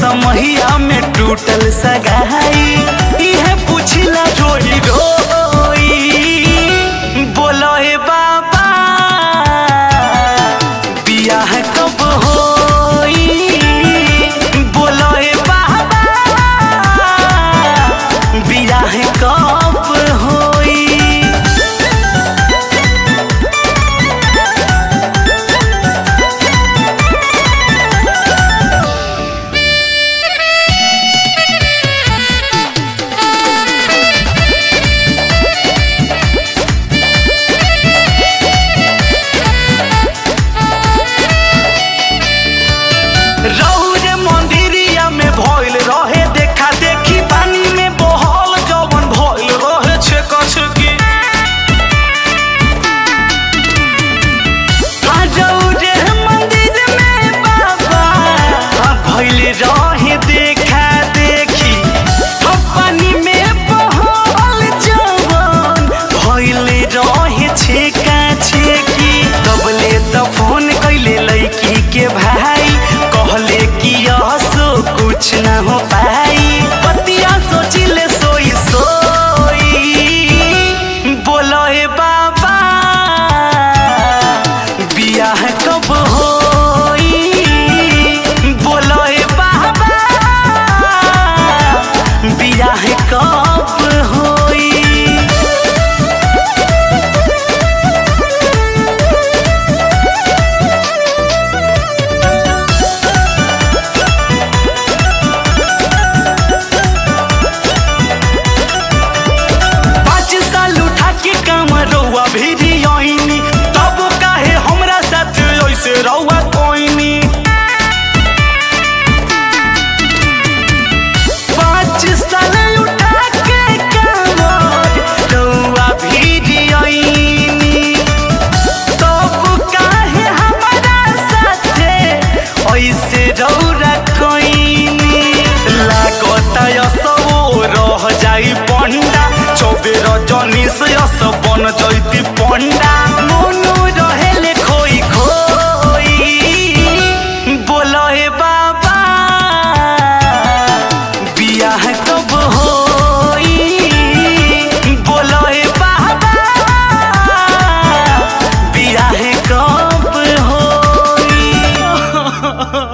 समहिया में टूटल सगाई इहे पुछला रोई रोई बोलो हे बाबा बियाह कब होई बोलो हे बाबा बियाह कब होई रौर मंदिरिया में भइल रहे देखा देखी पानी में बहल जवन भइल रहे छेक छेकी हाँ, रौरे मंदिर में बाबा हाँ, भइल रहे देखा देखी हाँ, पानी में बहल जवन भइल रहे छेका छेकी तबले त फोन कैले लड़की के भाई कहले कि असो कुछ न हो पाई पतिया सोचिले सोई सोई बोलो हे बाबा बियाह कब होई बोलो हे बाबा बियाह कब होई पाँच साल उठा के काम रउआ भेरी आईनी तब काहे हमरा साथ ऐसे रउआ कोईनी पाँच साल उठा के काम रउआ भेरी आईनी तब काहे हमरा साथे ऐसे रउरा कोईनी लागत यसो रह जाई पंडा चौबे रजनी से यस बन जैती पंडा